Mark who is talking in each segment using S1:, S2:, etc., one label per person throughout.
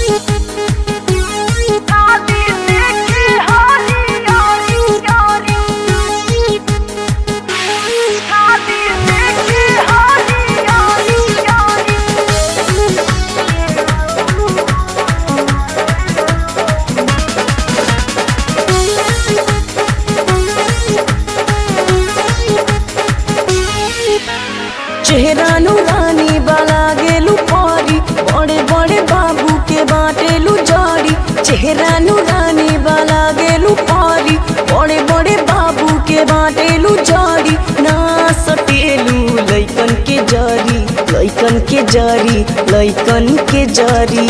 S1: चेहरा नूरानी बाला गेलू पारी बड़े बड़े बाबू के बाटेलू जारी चेहरा नूरानी बाला गेलू पारी बड़े बड़े बाबू के बाटेलू जारी ना सटेलू लइकन के जारी लइकन के जारी लइकन के जारी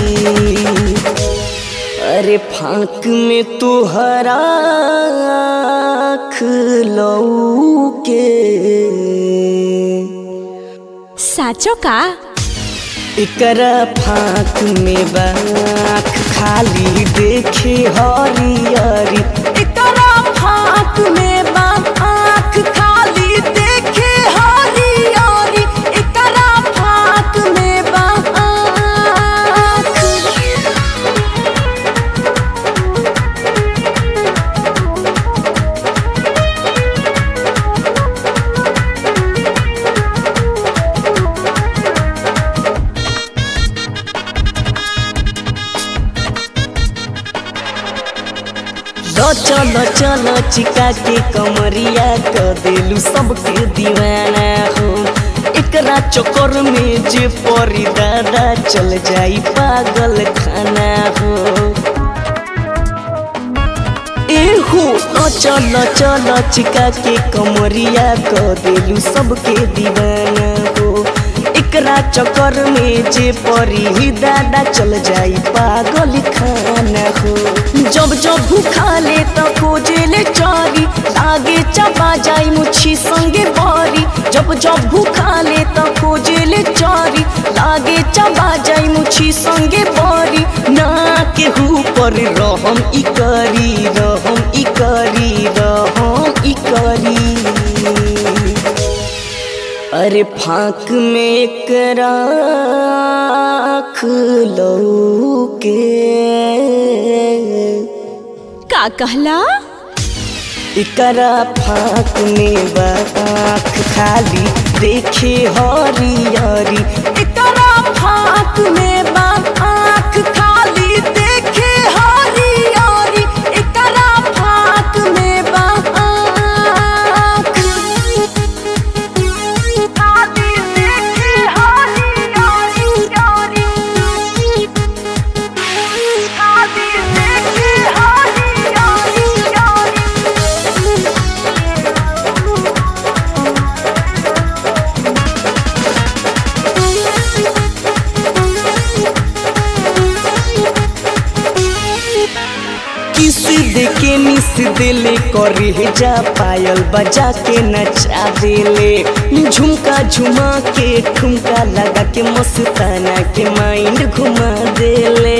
S1: अरे फांक में तुहरा लऊ के
S2: साँचो का
S1: एकरा फांक में बाख खाली देखे हरियरी एकरा फांक में बाख खाली देखे हरियरी एकरा फांक में बाख लो चलो चलो चिका के कमरिया क देलू सबके दीवाना हो एकरा चक्कर में जे परी दादा चल जाई पागल खाना हो एहो लो चलो चलो चिका के कमरिया क देलू सबके दीवाना हो एकरा चक्कर में जे परी दादा चल जाई पागल खाना हो जब जब भूखा ले त खोजे ले चारी लागे चबा जाई मुछी संगे बारी जब जब भूखा ले त खोजे ले चारी लागे चबा जाई मुछी संगे बारी ना केहू पर रहम ई करी रहम ई करी रहम ई करी अरे फांक में एकरा लऊ के
S2: का कहला
S1: एकरा फांक में बाख खाली देखे हरियरी एकरा फांक में बाख खाली देखे हरियरी एकरा फांक में बाख किस दे के मिस दिले करे जा पायल बजा के नचा देले झुमका झुमा के ठुमका लगा के मस्ताना के माइंड घुमा देले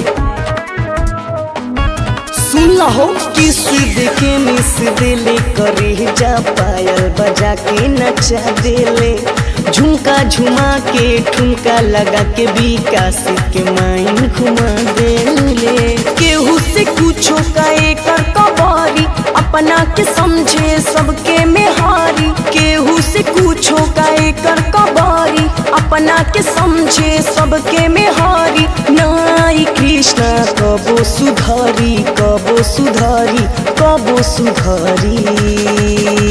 S1: सुन लहो किस दे के मिस दिले करे जा पायल बजा के नचा देले झुमका झुमा के ठुमका लगा के विकास के माइंड घुमा देले केहू से कुछो कहे कर कबारी अपना के समझे सबके मेहारी केहू से कुछो कहे कर कबारी अपना के समझे सबके मेहारी नाई कृष्णा कबो सुधारी कबो सुधारी कबो सुधारी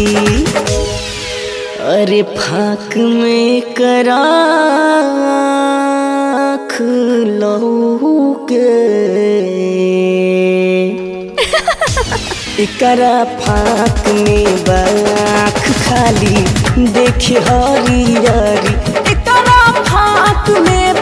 S1: अरे फाक में करा लहू के एकरा फाक में बाख खाली देखे हरियरी एकरा फाक में